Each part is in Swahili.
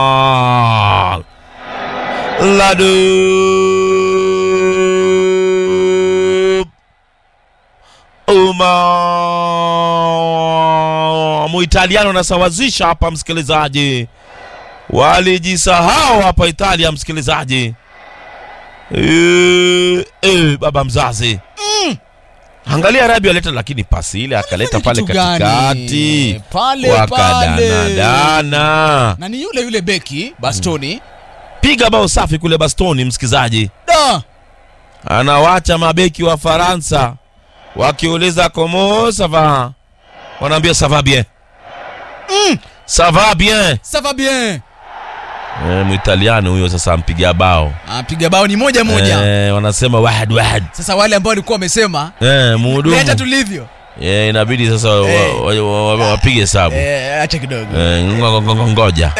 Ladu Uma Muitaliano anasawazisha hapa, msikilizaji, walijisahau hapa Italia, msikilizaji. E, e, baba mzazi Angalia Rabi aleta lakini pasi ile akaleta pale kitu gani? katikati Pale, wakadanadana, na ni yule yule beki Bastoni piga bao safi kule Bastoni, msikizaji, da anawacha mabeki wa Faransa wakiuliza komo sava, wanaambia sava bien sava bien. ça va bien E, Mwitaliano huyo sasa ampiga bao apiga bao ni moja moja e, wanasema wahad wahad sasa wale ambao walikuwa wamesema e, leta muhudumu tulivyo e, inabidi sasa Eh. wa- wa- wa- wa- wapige hesabu eh, acha kidogo Eh, ngo- ngo- ngo- ngoja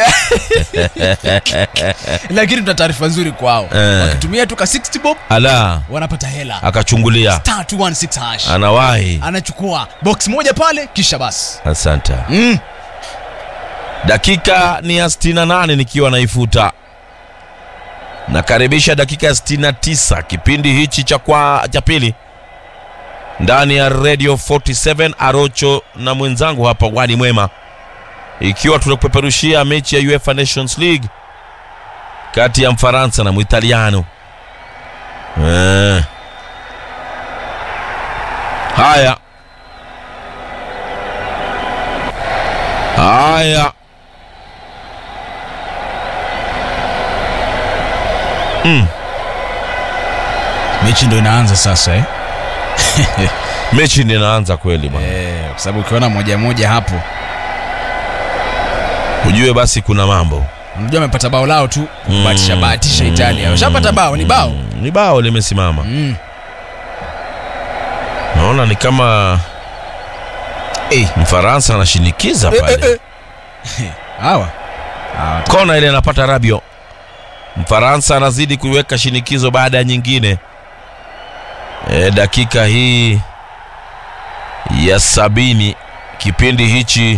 lakini tuna taarifa nzuri kwao Eh. wakitumia tu ka 60 bob ala wanapata hela akachungulia star 216 hash anawahi anachukua box moja pale kisha basi asante mm. dakika ni ya 68 nikiwa naifuta nakaribisha dakika ya 69 kipindi hichi cha kwa cha pili ndani ya radio 47 arocho na mwenzangu hapa wadi mwema ikiwa tunakupeperushia mechi ya uefa nations league kati ya mfaransa na mwitaliano eh. haya haya mechi ndo inaanza sasa eh? mechi ndio inaanza kweli bwana Eh, kwa sababu ukiona moja moja hapo ujue basi kuna mambo unajua amepata bao lao tu batisha batisha Italia washapata bao ni bao Mm, ni bao limesimama mm. naona ni kama Eh. mfaransa anashinikiza Eh, pale eh, eh. hawa Hawa, kona ile anapata rabio mfaransa anazidi kuiweka shinikizo baada ya nyingine e, dakika hii ya sabini kipindi hichi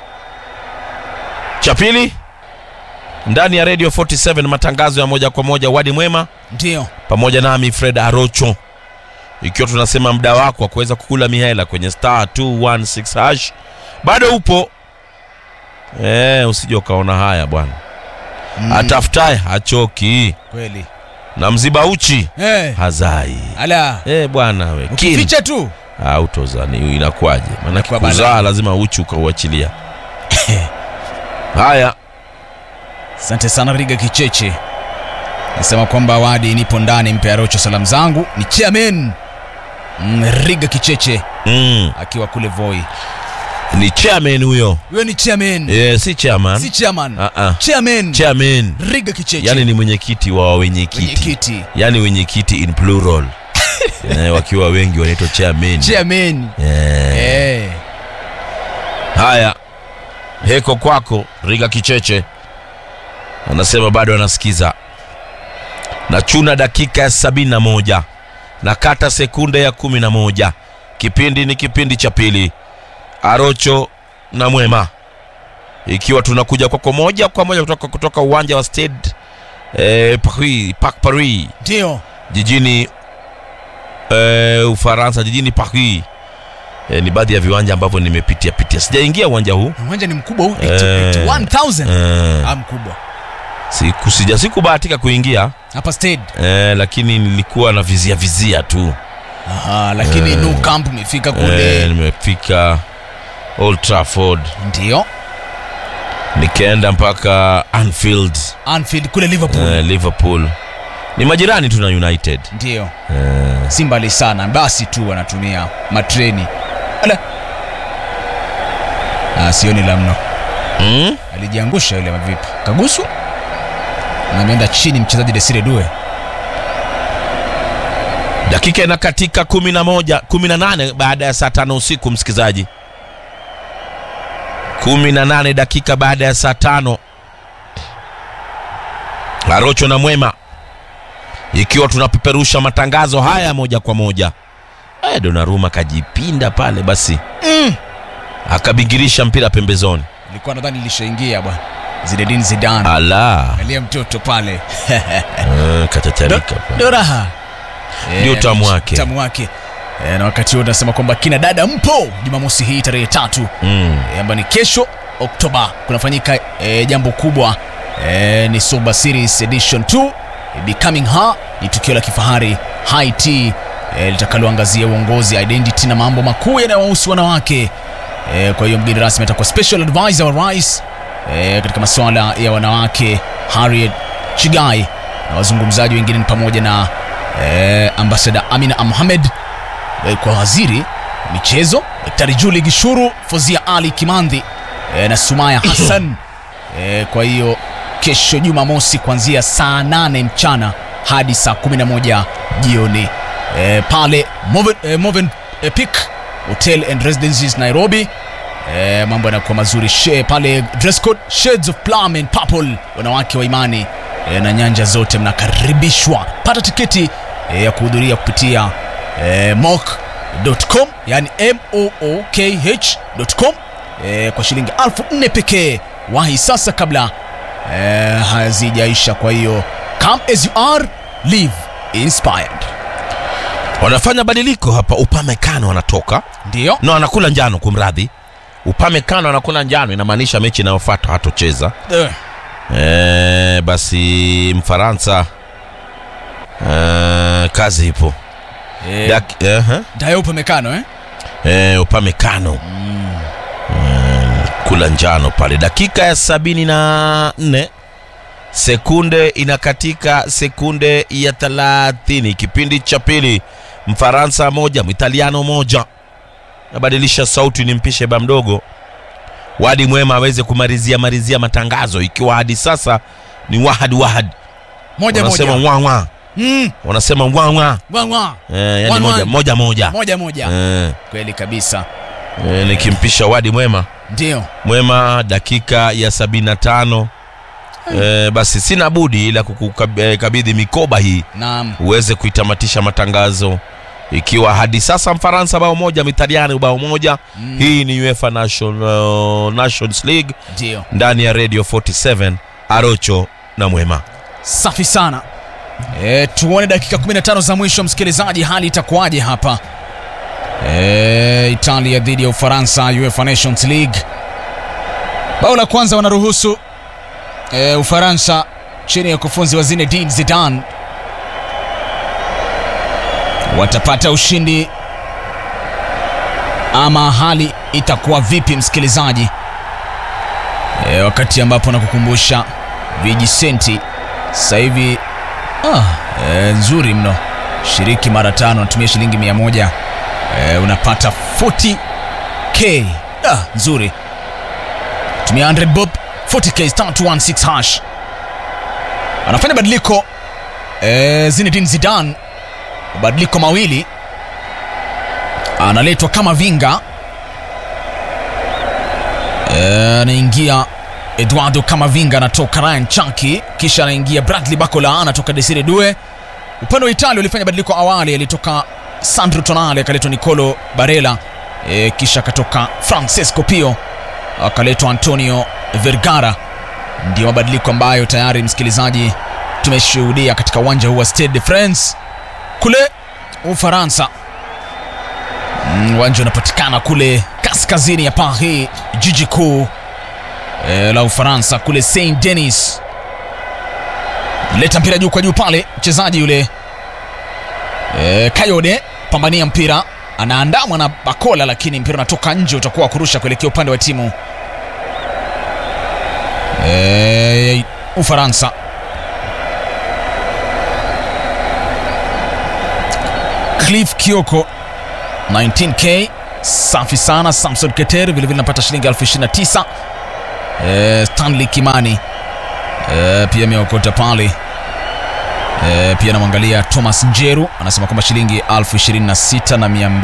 cha pili ndani ya radio 47 matangazo ya moja kwa moja wadi mwema ndio pamoja nami fred arocho ikiwa tunasema muda wako wa kuweza kukula mihela kwenye star 216 hash bado upo e, usije ukaona haya bwana Mm, atafutaye hachoki kweli na mziba uchi eh, hazai ala e, bwana we kin ukificha tu autozani inakuwaje maanake Inakuwa kuzaa balaa. lazima uchi ukauachilia haya asante sana riga kicheche nasema kwamba wadi nipo ndani mpe arocho salamu zangu ni chairman mm, riga kicheche mm, akiwa kule voi ni chairman huyo huyo ni chairman e, si chairman si chairman Ah, ah. chairman chairman riga kicheche yani ni mwenyekiti wa wenyekiti Mwenyekiti. yani wenyekiti in plural eh, wakiwa wengi wanaitwa chairman chairman eh. eh. haya heko kwako riga kicheche anasema bado anasikiza nachuna dakika ya sabini na moja na kata sekunde ya kumi na moja kipindi ni kipindi cha pili arocho na mwema ikiwa tunakuja kwako moja kwa moja kutoka, kutoka uwanja wa stade eh, paris, parc paris ndio jijini eh, ufaransa jijini paris eh, ni baadhi ya viwanja ambavyo nimepitia pitia sijaingia uwanja huu uwanja ni mkubwa huu Eh. 1000 eh, ah, mkubwa siku sija sikubahatika kuingia hapa stade eh, lakini nilikuwa na vizia vizia tu Aha, lakini Eh. no camp umefika kule eh, nimefika Old Trafford ndio nikaenda mpaka Anfield Anfield kule Liverpool eh, Liverpool ni majirani tu na United ndio eh, si mbali sana basi tu wanatumia matreni ala ah, sioni la mno mm? alijiangusha yule mavipi kagusu na ameenda chini mchezaji Desire Due dakika inakatika kumi na moja kumi na nane baada ya saa tano usiku msikilizaji kumi na nane dakika baada ya saa tano arocho na mwema ikiwa tunapeperusha matangazo haya moja kwa moja Eh, donaruma kajipinda pale basi mm. akabingirisha mpira pembezoni ilikuwa nadhani ilishaingia bwana Zinedine Zidane ala angalia mtoto pale Eh, kateterika pa. ndo raha Ndio Eh, utamu wake. utamu wake Eh, na wakati huo tunasema kwamba kina dada mpo jumamosi hii tarehe tatu Mm. eh, ambayo ni kesho oktoba kunafanyika eh, jambo kubwa eh, ni soba series edition 2 eh, becoming her ni tukio la kifahari high tea eh, litakaloangazia uongozi identity na mambo makuu yanayowahusu wanawake eh, kwa hiyo mgeni rasmi atakuwa special advisor wa rais eh, katika masuala ya wanawake harriet chigai na wazungumzaji wengine ni pamoja na eh, ambasada amina mohamed eh, kwa waziri wa michezo daktari juli gishuru fozia ali kimandhi eh, na sumaya hassan eh, kwa hiyo kesho jumamosi kuanzia saa 8 mchana hadi saa 11 jioni eh, pale Moven, eh, Moven eh, Peak Hotel and Residences Nairobi eh, mambo yanakuwa mazuri She, pale dress code shades of plum and purple wanawake wa imani eh, na nyanja zote mnakaribishwa pata tiketi eh, ya kuhudhuria kupitia eh, mock.com yani mookh.com eh, kwa shilingi elfu nne pekee wahi sasa kabla eh, hazijaisha kwa hiyo come as you are live inspired wanafanya badiliko hapa upamekano anatoka ndio no anakula njano kumradhi upamekano anakula njano inamaanisha mechi inayofuata hatocheza Eh, e, basi mfaransa e, kazi ipo eh, Dak, eh, eh. Dayo upamekano eh? E, upamekano mm, kula njano pale dakika ya sabini na nne sekunde inakatika sekunde ya thelathini kipindi cha pili mfaransa moja mwitaliano moja nabadilisha sauti nimpishe ba mdogo wadi mwema aweze kumalizia malizia matangazo ikiwa hadi sasa ni wahad wahad moja wanasema moja wawa mm, wanasema wawa wa, wa. eh, yani One, moja, one. moja moja moja moja eh, kweli kabisa eh, nikimpisha wadi mwema ndio mwema dakika ya 75 e, basi sina budi ila kukukabidhi mikoba hii naam uweze kuitamatisha matangazo ikiwa hadi sasa mfaransa bao moja mitaliani bao moja Mm. hii ni uefa Nation, nations league ndio ndani ya radio 47 arocho na mwema safi sana e, tuone dakika 15 za mwisho msikilizaji hali itakuwaje hapa e, italia dhidi ya ufaransa uefa nations league bao la kwanza wanaruhusu e, ufaransa chini ya ukufunzi wa zinedine zidan watapata ushindi ama hali itakuwa vipi msikilizaji e, wakati ambapo nakukumbusha vijisenti sasa hivi ah, e, nzuri mno shiriki mara tano natumia shilingi mia moja e, unapata 40k ah, nzuri tumia 100 bob 40k star 216 hash anafanya badiliko e, zinedine zidan mabadiliko mawili analetwa kama vinga Eh, anaingia eduardo kamavinga anatoka ryan chaki kisha anaingia bradley bacola anatoka desire due upande wa italia walifanya badiliko awali alitoka sandro tonale akaletwa nicolo barela e, kisha akatoka francesco pio akaletwa antonio vergara ndio mabadiliko ambayo tayari msikilizaji tumeshuhudia katika uwanja huu wa stade de france kule ufaransa Mm, uwanja unapatikana kule kaskazini ya paris jiji kuu e, la ufaransa kule saint denis leta mpira juu kwa juu pale mchezaji yule e, kayode pambania mpira anaandamwa na bakola lakini mpira unatoka nje utakuwa wa kurusha kuelekea upande wa timu e, ufaransa cliff kioko 19k safi sana samson keter vilevile napata shilingi 29 e, stanley kimani e, pia ameokota pale e, pia namwangalia thomas njeru anasema kwamba shilingi 26 na 200